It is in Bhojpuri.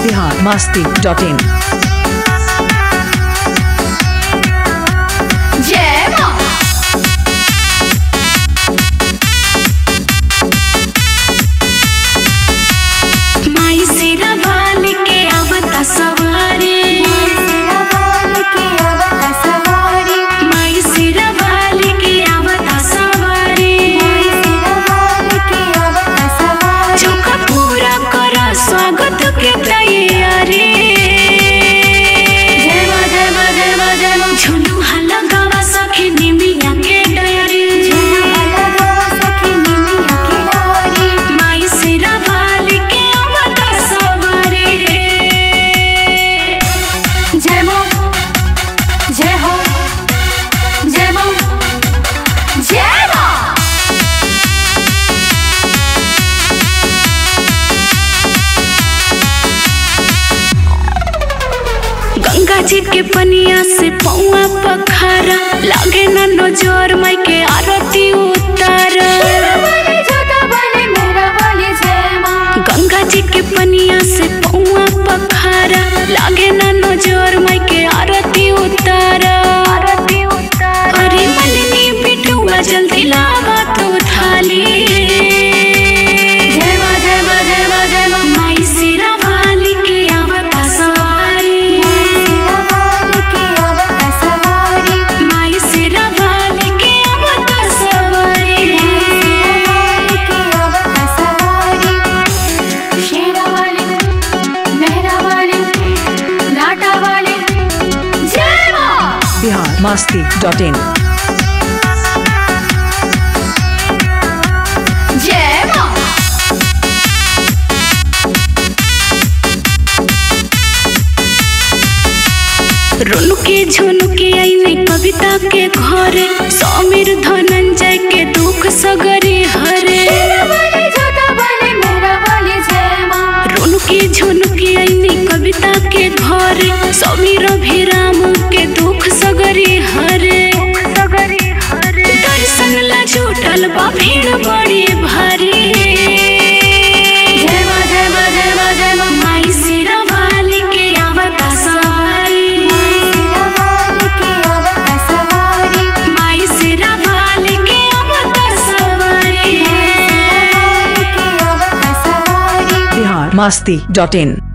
बिहार मस्ती डॉट इन जय माँ माई सिरा बाल के आवता सवारी माई सिरा बाल के आवता सवारी चौका पूरा करा स्वागत के तैयारी जय माँ जय माँ जय माँ जय माँ झुनू हल्ला गावा सखी निमिया के डयरी माई सिरा बाल के आवता सवारी जय माँ जय हो जय माँ जय माँ गंगा जी के पनिया से पौआ पखारा लागे ना नजर माई के आरती उतारा गंगा जी के पनिया से पौआ पखारा लागे ना नजर माई के आरती उतारा अरे मलिनी बिटुआ जल्दी लावा तू थाली जय माँ जय माँ जय माँ जय माँ माई सिरा वाली के आवता सवारी माई सिरा वाली के आवता सवारी शेरा वाली मेहरा वाली लाटा वाली जय माँ बिहार मस्ती डॉट इन जय माँ रुनुके झुनुके आईने कविता के घरे समीर धनंजय के दुख सगरे हरे रुनुके झुनुके आईने कविता के घरे समीर अभिराम के दुख सगरे हरे दर्शन ला जुटल बा भीड़ बड़ी भारी जय माँ जय माँ जय माँ जय माँ माई सिरा वाली के आवता सवारी माई सिरा वाली के आवता सवारी बिहार मस्ती डॉट इन